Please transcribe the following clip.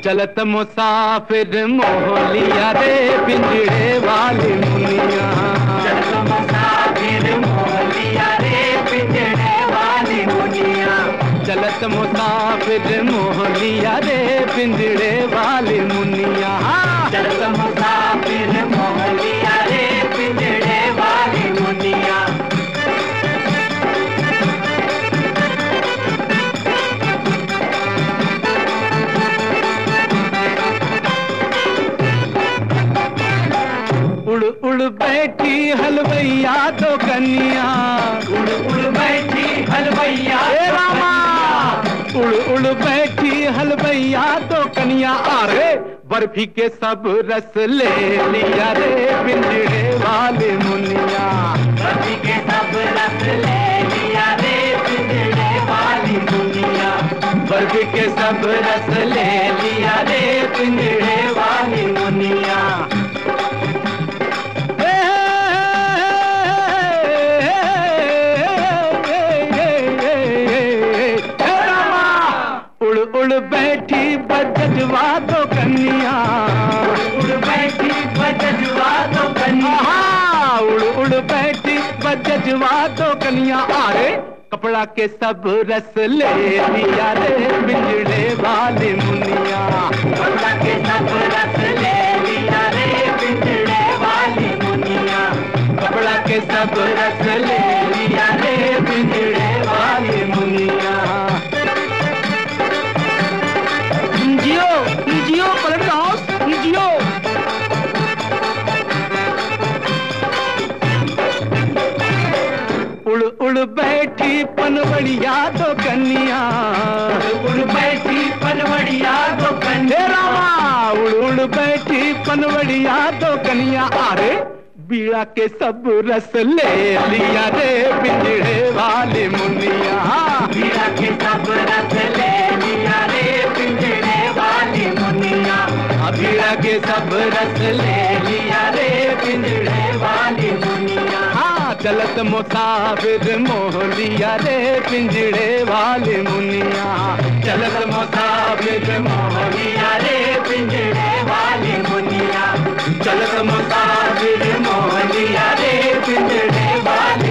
चलत मुसाफिर मोहलिया रे पिंजड़े वाली मुनिया चलत मुसाफिर मोहलिया रे पिंजड़े वाली मुनिया चलत मुसाफिर मोहलिया रे पिंजड़े वाली मुनिया चलत मुसाफिर मोहलिया रे पिंजड़े वाली मुनिया उड़ उड़ बैठी हलवैया तो कन्या उड़ उड़ बैठी हलवैया हे रामा उड़ उड़ बैठी हलवैया तो कन्या अरे बर्फी के सब रस ले लिया रे पिंजड़े वाले मुनिया रवि के सब रस ले लिया रे पिंजड़े वाली मुनिया बर्फी के सब रस ले लिया रे पिंजड़े वाली मुनिया हे, हे रामा, उड़ उड़ बैठी बजवा तो कन्या उड़ बैठी बजवा तो कन्या आहा, उड़ उड़ बैठी बजवा तो कन्या अरे कपड़ा के सब रस ले लिया रे बिजड़े वाली मुनिया कपड़ा के सब रस ले लिया रे पिंजड़े वाली मुनिया कपड़ा के सब रस ले लिया रे बिजड़े वाली मुनिया जियो जियो पलट हाउस जियो उड़ उड़ बैठी पनवड़िया तो कन्या उड़ बैठी पनवड़िया तो हे कन्या रामा उड़ उड़ बैठी पनवड़िया तो कन्या अरे बीड़ा के सब रस ले लिया रे पिंजड़े वाले मुनिया मीरा के सब रस ले लिया रे पिंजड़े वाली मुनिया बीड़ा के सब रस ले लिया रे पिंजड़े वाली मुनिया हाँ चलत मुसाफिर मोह लिया रे पिंजड़े वाले मुनिया चलत मुसाफिर मोह लिया रे पिंजड़े वाली मुनिया चलत मुसाफिर मोह लिया रे पिंजड़े वाली